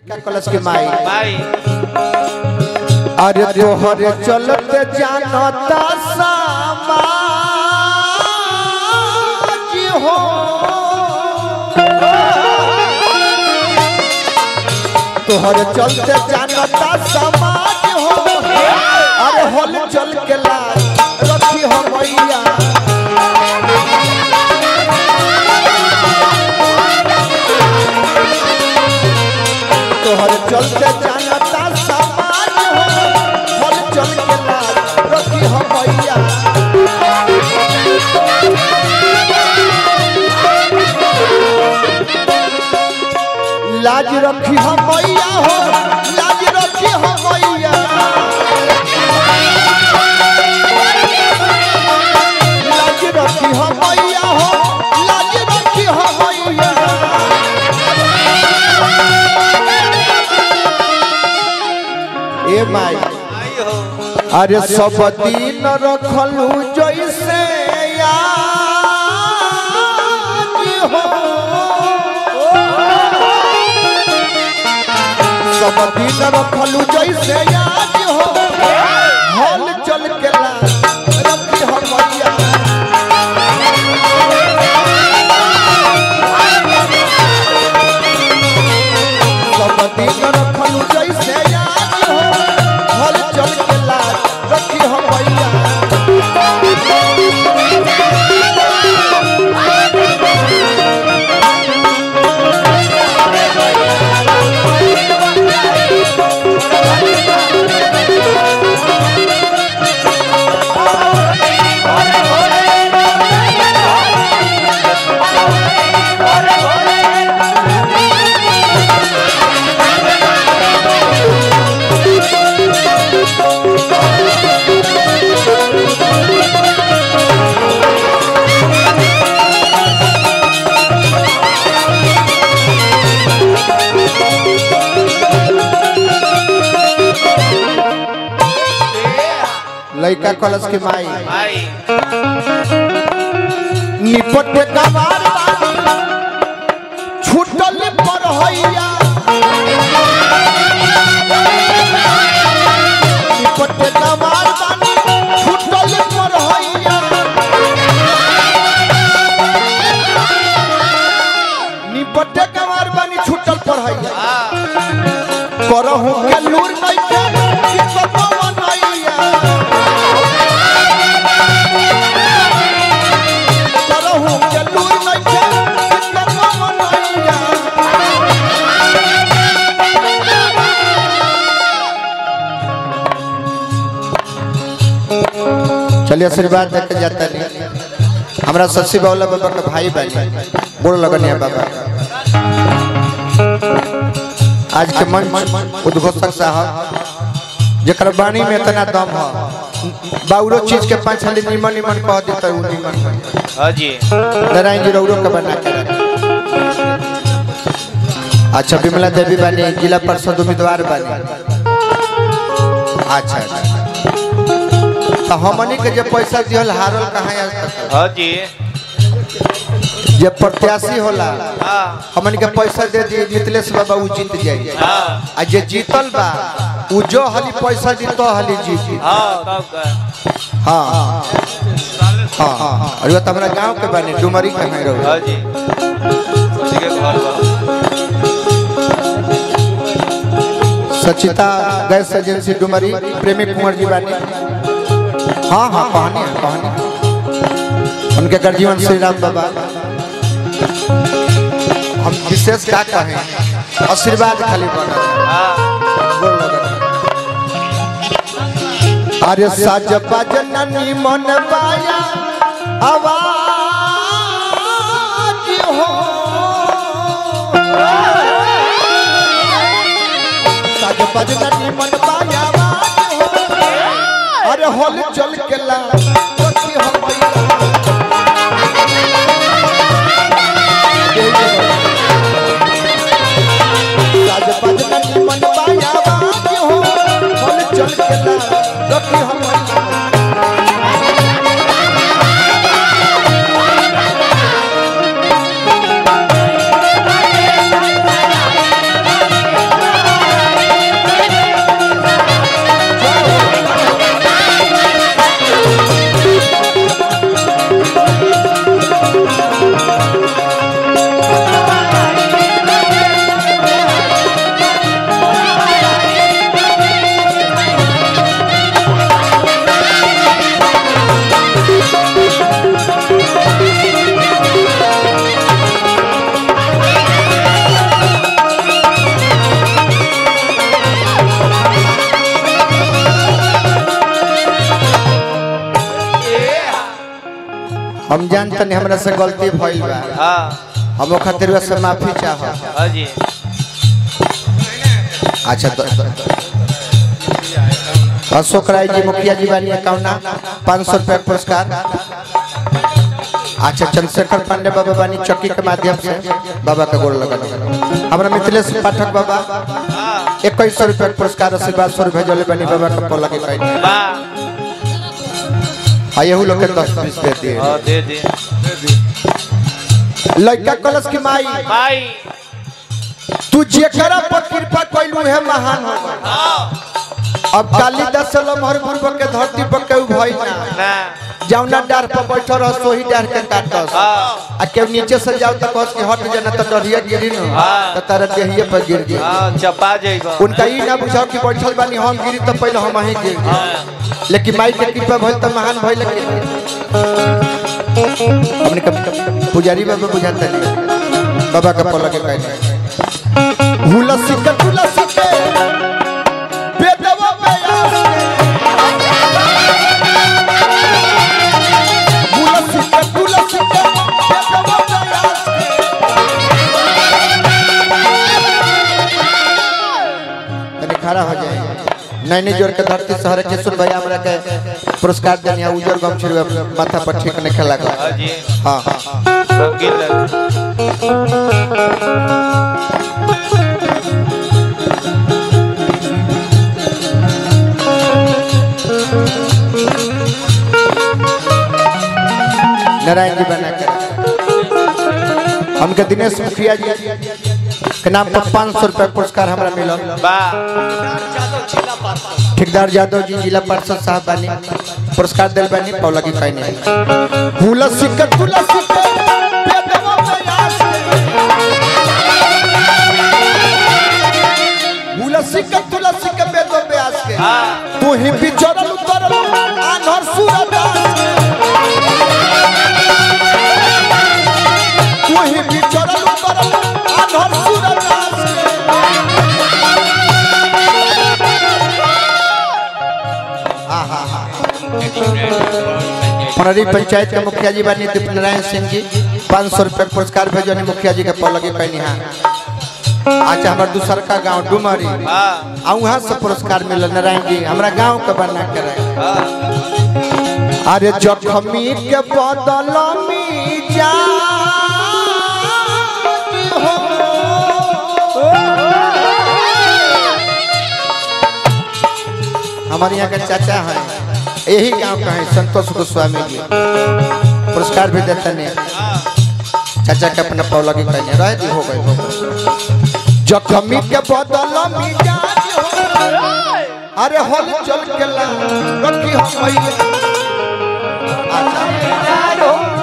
लड़का कलश के माई भाई अरे तोहरे चलते जानता समाज हो तोहरे चलते जानता समाज हो अरे होल चल के लाज रखी हो मैया तोहरे चलते जानता समाज हो होल चल के लाज रखी हो मैया लाज रखी हो मैया हो लाज रखी हो मैया लाज रखी हो मैया हो लाज रखी हो मैया ए माई भाई हो अरे सब दिन रखलू जैसे याद हो सब दिन रखलू जैसे याद हो हल चल के ला रखी हो मैया सब दिन रखलू जैसे याद हो हल चल के ला रखी हो मैया लड़का कलश के माई भाई निपट गवार बानी छूटल पर हैया निपट गवार बानी छूटल पर हैया निपट गवार बानी छूटल पर हैया हाँ करहु के लूर नहीं के कि सपवा नैया करहु के लूर नहीं के कि सपवा नैया चलिए आशीर्वाद देके जाता नहीं हमरा शशि बाबूला बाबा के भाई बहन बोल लगनिया बाबा आज के मंच उद्घोषक साहब जकर वाणी में इतना दम है बाउरो चीज के पांच हाली निमन निमन कह देता उ निमन हाँ जी नारायण जी रौरो के बना के रखे अच्छा विमला देवी बानी जिला परिषद उम्मीदवार बानी अच्छा अच्छा तो हमनी के जे पैसा दिहल हारल कहाँ आज तक हाँ जी जे प्रत्याशी होला हाँ हमन के पैसा दे दी मिथिलेश बाबा उ जीत जाई हाँ आ जे जीतल बा उ जो हली पैसा दी तो हली जीती हाँ तब का हाँ हाँ हाँ और वो तो हमारा गांव के बने डुमरी के में रहो हाँ जी उसी के घर बा सचिता गैस एजेंसी डुमरी प्रेमी कुंवर जी बानी हाँ हाँ कहानी है कहानी है। उनके गर्जीवन श्री राम बाबा हम विशेष क्या कहें आशीर्वाद खाली बना हाँ बोल लगन। अरे साज बजन निमन बाया आवाज हो साज बजन निमन बाया आवाज हो अरे होल चल के ला कोठी हो मैया। साज बजन निमन बाया आवाज हो होल चल के ला कोठी हो मैया। हम जानते नहीं हमरा से गलती भइल बा हाँ हम ओ खातिर से माफी चाह हाँ जी अच्छा तो अशोक राय जी मुखिया जी बानी अकाउंट पाँच सौ रुपया पुरस्कार अच्छा चंद्रशेखर पांडे बाबा बानी चौकी के माध्यम से बाबा का गोड़ लगा हमारा मिथिलेश पाठक बाबा हाँ इक्कीस सौ रुपया पुरस्कार आशीर्वाद सौ रुपया जले बानी बाबा का पोला के कहीं वाह आये लोग के दस बीस दे दिए हाँ दे दे लड़का कलश की माई भाई तू जेकरा पर कृपा कैलू है महान हो अब कालिदास से लमहर पूर्व के धरती पर केहू भई ना ना जौना डार पर बैठल रह सोही डार के काटस हाँ आ केहू नीचे से जाओ तो कहस कि हट जाना तो डरिया गिरी न हाँ। तो तारा देहिए पर गिर गई हाँ चपा जाएगा उनका ई ना बुझाओ कि बैठल बानी हम गिरी तो पहले हम ही गिर गए हाँ लेकिन माई के कृपा भइल तो महान भइल लेकिन हमने कब पुजारी बाबा बुझाते नहीं बाबा का पलक के कहने हुलसी के तुलसी के बेदवा बयास के हुलसी के तुलसी के बेदवा बयास के तनी खड़ा हो जाए नैनी जोर के धरती शहर के सुन भाई हमरा के पुरस्कार देनिया उजर गम छिड़वे माथा पर ठीक नहीं खेला हाँ जी हाँ हाँ रंगीन लग नारायण जी बना के हमके दिनेश मुखिया जी के नाम पर पाँच सौ रुपया पुरस्कार हमरा मिलल वाह ठेकेदार यादव जी जिला पार्षद साहब बानी पुरस्कार दिल बानी पौला की कहीं नहीं हुलसी के तुलसी के बेदवा बयास के हुलसी के तुलसी के बेदवा बयास के हाँ तू ही बिचरल उतरल आनहर सूरदास के तू ही बिचरल उतरल आनहर सूरदास के आहा हा पनरी पंचायत के मुखिया जी बानी दीप नारायण सिंह जी पाँच सौ रुपये पुरस्कार भेजने मुखिया जी के पलगी कहनी हाँ अच्छा हमारे दूसर का गांव डुमरी हाँ आ वहाँ से पुरस्कार मिलल नारायण जी हमरा गांव के बना के रहे हाँ अरे जखमी के बदल में जा हमारे यहाँ का चाचा है यही गांव का है संतोष गोस्वामी जी पुरस्कार भी देते हैं चाचा के अपना पौला की कहीं रह दी हो गए हो गए। जखमी के बदल में जा अरे होल चल के ला रखी हम भइले अच्छा